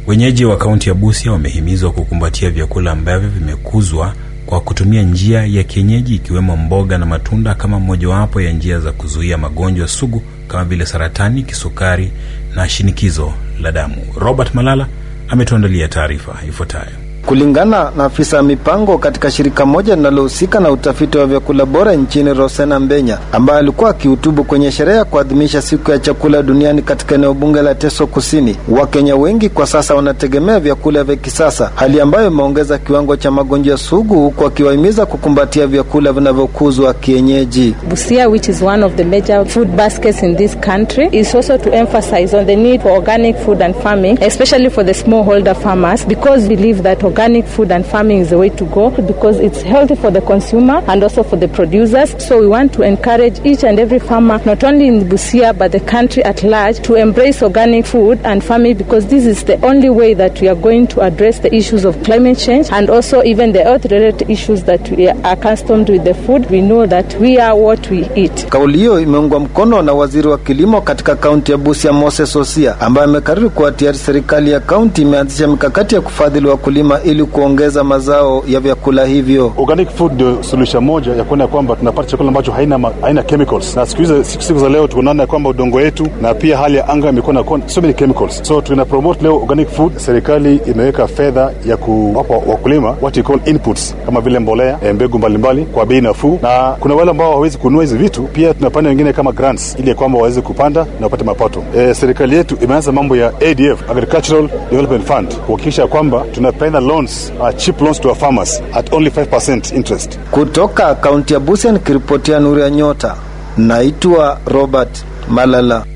Wenyeji wa kaunti ya Busia wamehimizwa kukumbatia vyakula ambavyo vimekuzwa kwa kutumia njia ya kienyeji ikiwemo mboga na matunda kama mojawapo ya njia za kuzuia magonjwa sugu kama vile saratani, kisukari na shinikizo la damu. Robert Malala ametuandalia taarifa ifuatayo. Kulingana na afisa mipango katika shirika moja linalohusika na utafiti wa vyakula bora nchini, Rosena Mbenya, ambaye alikuwa akihutubu kwenye sherehe ya kuadhimisha siku ya chakula duniani katika eneo bunge la Teso Kusini, Wakenya wengi kwa sasa wanategemea vyakula vya kisasa, hali ambayo imeongeza kiwango cha magonjwa sugu, huku akiwahimiza kukumbatia vyakula vinavyokuzwa kienyeji. Busia, which is one of the major food baskets in this country, is also to emphasize on the need for organic food and farming, especially for the smallholder farmers, because we believe that organic food and farming is the way to go because it's healthy for the consumer and also for the producers. So we want to encourage each and every farmer, not only in Busia but the country at large, to embrace organic food and farming because this is the only way that we are going to address the issues of climate change and also even the earth-related issues that we are accustomed with the food. We know that we are what we eat. Kauli hiyo imeungwa mkono na waziri wa kilimo katika kaunti ya Busia, Moses Osia, ambaye amekariri kuwa tayari serikali ya kaunti imeanzisha mikakati ya kufadhili wakulima ili kuongeza mazao ya vyakula hivyo. Organic food ndio solution moja ya kuona kwamba tunapata chakula ambacho haina, ma, haina chemicals, na siku hizi siku, siku za leo tunaona kwamba udongo wetu na pia hali ya anga imekuwa na so many chemicals, so tuna promote leo organic food. Serikali imeweka fedha ya kuwapa wakulima what you call inputs kama vile mbolea, mbegu mbalimbali kwa bei nafuu, na kuna wale ambao hawawezi kununua hizi vitu, pia tunapanda wengine kama grants ili kwamba waweze kupanda na wapate mapato. E, serikali yetu imeanza mambo ya ADF, Agricultural Development Fund, kuhakikisha kwamba tunapenda loans, uh, cheap loans to our farmers at only 5% interest. Kutoka kaunti ya Busia nikiripotia Nuru ya Nyota, naitwa Robert Malala.